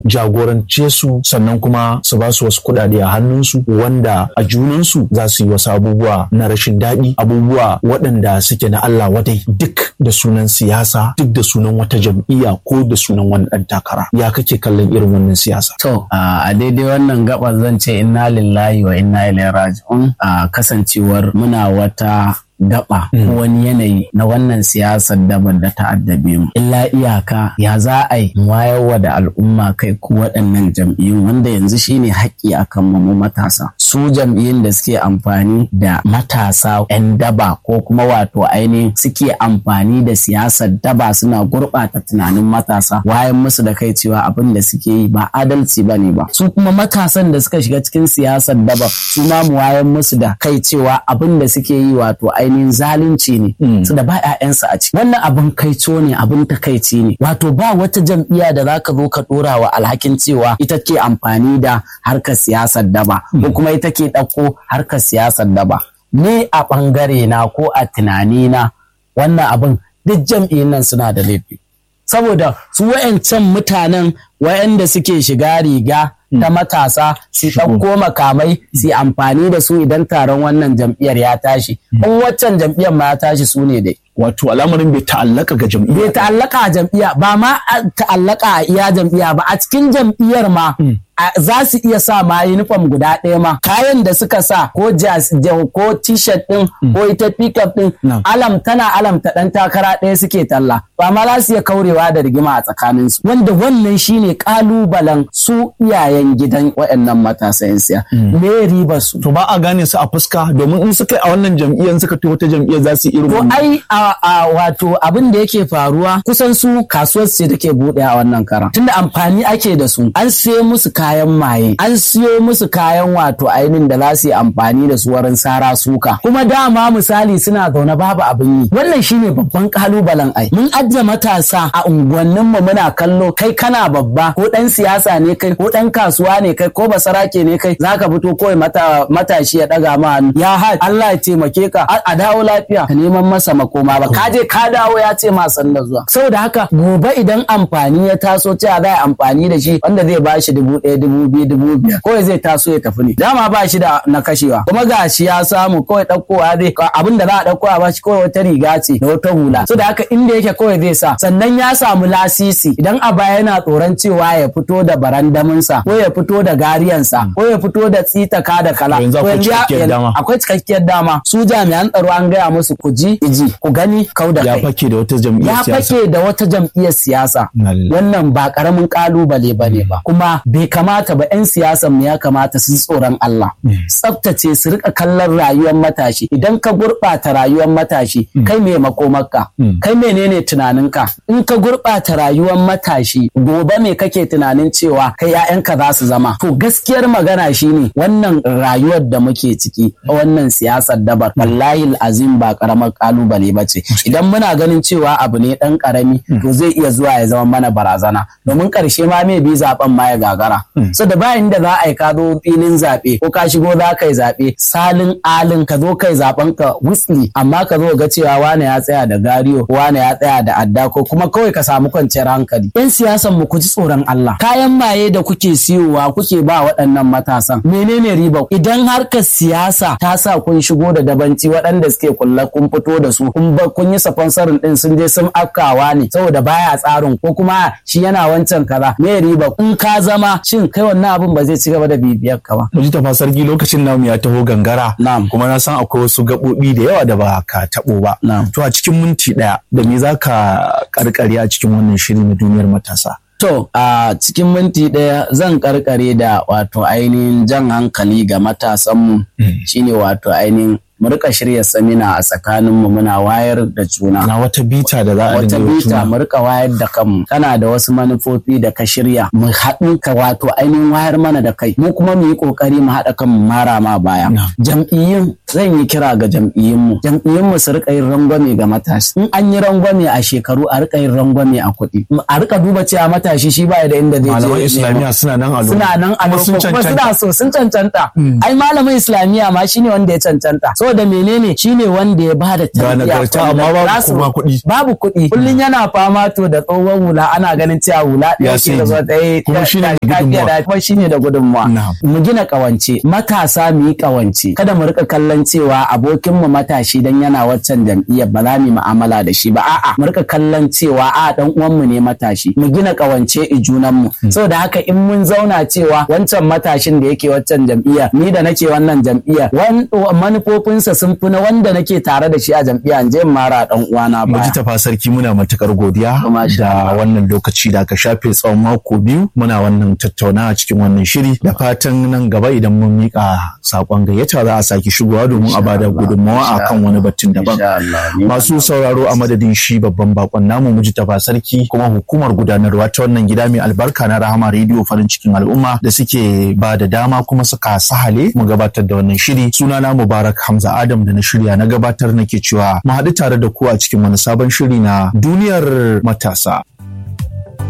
jagorance su sannan kuma su ba su wasu kuɗaɗe a hannunsu wanda a junansu za su yi wasu abubuwa na rashin daɗi abubuwa waɗanda suke na Allah wadai duk da sunan siyasa duk da sunan wata jam'iyya ko da sunan wani ɗan takara ya kake kallon irin wannan siyasa To, a daidai wannan gabar zan ce inna lillahi wa inna ilaihi raji'un a kasancewar muna wata gaba ko wani yanayi na wannan siyasar dabar da ta addabe mu. Illa iyaka ya za a yi mu wayarwa da al'umma kai ko waɗannan jam'iyyun wanda yanzu shine haƙƙi akan mu mu matasa. Su jam'iyyun da suke amfani da matasa 'yan daba ko kuma wato ainihin suke amfani da siyasar daba suna gurɓata tunanin matasa wayan musu da kai cewa abin da suke yi ba adalci ba ne ba. Su kuma matasan da suka shiga cikin siyasar daba su ma mu wayan musu da kai cewa abin da suke yi wato ainihin zalunci ne su da ba 'ya'yansu a ciki wannan abin kaico ne abin takaici ne wato ba wata jam'iyya da zaka zo ka dora wa alhakin cewa ita ke amfani da harkar siyasar daba ko kuma ita ke ɗauko harkar siyasar daba ni a ɓangare na ko a tunani na wannan abin duk jam'iyyun nan suna da laifi saboda su wayancan mutanen wayanda suke shiga riga ta matasa su ɗauko makamai su amfani da su idan taron wannan jam'iyyar ya tashi in waccan jam'iyyar ma ya tashi su ne dai wato al'amarin bai ta'allaka ga jam'iyya bai ta'allaka a jam'iyya ba ma ta'allaka a iya jam'iyya ba a cikin jam'iyyar ma za su iya sa ma uniform guda ɗaya ma kayan da suka sa ko jas ko t-shirt ɗin ko ita pickup ɗin alam tana alam ta ɗan takara ɗaya suke talla ba ma za su iya kaurewa da rigima a tsakanin su wanda wannan shine kalubalen su iyayen gidan waɗannan matasa yan siya me riba su to ba a gane su a fuska domin in suka a wannan jam'iyyar suka to wata jam'iyyar za su irin to ai a wato abin da yake faruwa kusan su kasuwar ce take buɗe a wannan karan tunda amfani ake da su an siyo musu kayan maye an siyo musu kayan wato ainihin da za su yi amfani da su wurin sara suka kuma dama misali suna zaune babu abin yi wannan shine babban kalubalen ai mun ajiye matasa a unguwannin mu muna kallo kai kana babba ko dan siyasa ne kai ko dan kasuwa ne kai ko basarake ne kai zaka fito kawai mata matashi ya daga ma hannu ya ha Allah ya taimake ka a dawo lafiya ka neman masa makoma ba ka je ka dawo ya ce ma sanda zuwa saboda haka gobe idan amfani ya taso cewa za a amfani da shi wanda zai bashi dubu ɗaya dubu biyu dubu biyar kawai zai taso ya tafi ne dama ba shi da na kashewa kuma ga shi ya samu kawai ɗaukowa zai abin da za a ɗauko a bashi kawai wata riga ce da wata hula so da haka inda yake kawai zai sa sannan ya samu lasisi idan a baya yana tsoron cewa ya fito da barandaminsa ko ya fito da gariyansa ko ya fito da tsitaka da kala akwai cikakkiyar dama su jami'an tsaro an gaya musu ku ji iji ku gani kau da ya fake da wata jam'iyyar siyasa ya fake da wata jam'iyyar siyasa wannan ba karamin kalubale bane ba kuma bai kamata ba 'yan siyasan mu ya kamata su tsoron Allah tsaftace su rika kallon rayuwar matashi idan ka gurɓata rayuwar matashi kai me makomarka kai menene tunaninka in ka gurɓata rayuwar matashi gobe me kake tunanin cewa kai 'ya'yanka za su zama to gaskiyar magana shine wannan rayuwar da muke ciki wannan siyasar dabar wallahi azim ba karamar kalubale ba ce idan muna ganin cewa abu ne dan karami to zai iya zuwa ya zama mana barazana domin karshe ma me bi zaben ma ya gagara so da bayan da za a yi ka zo filin zaɓe ko ka shigo za ka yi zaɓe salin alin ka zo kai zaben ka wisli amma ka zo ga cewa wane ya tsaya da gariyo wane ya tsaya da adda ko kuma kawai ka samu kwanciyar hankali yan siyasan mu ku ji tsoron Allah kayan maye da kuke siyowa kuke ba waɗannan matasan menene riba idan harkar siyasa ta sa kun shigo da dabanci waɗanda suke kulla kun fito da su kun ba kun yi sponsorin din sun je sun afkawa ne saboda baya tsarin ko kuma shi yana wancan kaza me riba in ka zama shin kai wannan abin ba zai ci gaba da bibiyar ka ba mu ji tafa sarki lokacin namu ya taho gangara na'am kuma na san akwai wasu gaɓoɓi da yawa da ba ka taɓo ba na'am to a cikin minti ɗaya da me za ka karkare a cikin wannan shiri na duniyar matasa To, a cikin minti ɗaya zan karkare da wato ainihin jan hankali ga matasanmu shine wato ainihin mu rika shirya samina a tsakaninmu muna wayar da juna. na wata bita da za a Wata dinga yi bita juna. mu rika wayar da kanmu kana da wasu manufofi da ka shirya mu haɗu ka wato ainihin wayar mana da kai mu kuma mu yi ƙoƙari mu haɗa kanmu mara ma baya. Na'am. Jam'iyyun zan yi kira ga jam'iyyunmu jam'iyyunmu su rika yin rangwame ga matashi in an yi rangwame a shekaru a rika yin rangwame a kuɗi a rika duba cewa matashi shi baya da inda zai je malaman ya islamiyya suna nan a suna nan a kuma sun lokacin kuma cancanta suna so sun cancanta ai malamin islamiyya ma shine wanda ya cancanta saboda menene shine wanda ya bada Ga tarbiyya nagarta, wanda amma babu za su- kuma kuɗi. babu kuɗi kullun yana fama to da tsohon hula ana ganin cewa hula Ya ɗaya ke da sani. zo ɗaya Kuma ta- shine ta- da ta- gudunmawa. ta- kuma shine da gudunmawa Na'am. mu gina kawance matasa mu yi kawance kada mu rika kallon cewa abokin mu matashi dan yana waccan jam'iyyar ba za mu yi mu'amala da shi ba a'a mu rika kallon cewa a dan uwan mu ne matashi mu gina kawance i junan mu saboda haka in mun zauna cewa wancan matashin da yake waccan jam'iyya ni da nake wannan jam'iyya wan- manufofinsa sun fi na wanda nake tare da shi a jam'iyya in je in mara dan uwana ba Maji tafa sarki muna matukar godiya Masha da Allah. wannan lokaci da aka shafe tsawon mako biyu muna wannan tattaunawa cikin wannan shiri da fatan nan gaba idan mun mika sakon gayyata za a sake shigowa domin a bada gudunmawa Insha akan wani batun daban. Insha Allah. Ni Masu sauraro a madadin shi babban bakon namu muji tafa sarki kuma hukumar gudanarwa ta wannan gida mai albarka na Rahama Radio farin cikin al'umma da suke ba da dama kuma suka sahale mu gabatar da wannan shiri. Sunana Mubarak Hamza Adam da na shirya na gabatar nake cewa mu haɗu tare da ku a cikin wani sabon shiri na duniyar matasa.